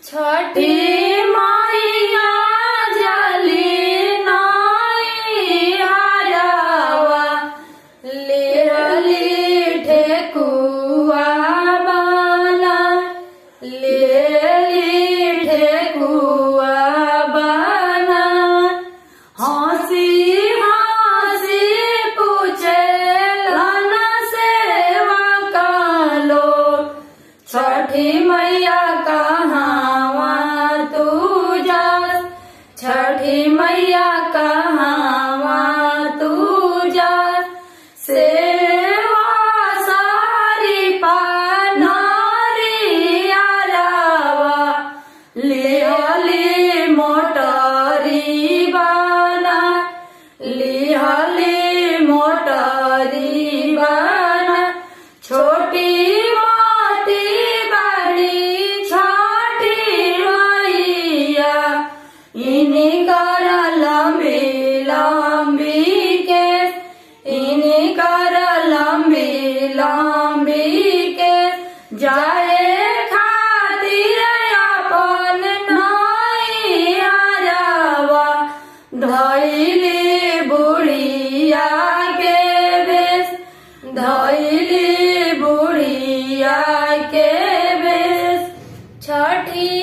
छठी मैया जली नाई हरवा लेली ठेकुआ बाला लेली ठेकुआ बाला हंसी हंसी पूछे लन सेवा कालो छठी मैया कहावा तू जा छठी मैया कहावा तू जा सेवा सारी पानारी आरावा लिहली मोटरी बाना लिहली मोटरी बाना छोटी मोटी बड़ी छोटी मैया इन्हीं कर लंबी लंबी के इन्हीं कर लंबी लंबी के जाए खातिर अपन नाई हरवा धैली बुढ़िया के बेस धैली बुढ़िया के बेस छठी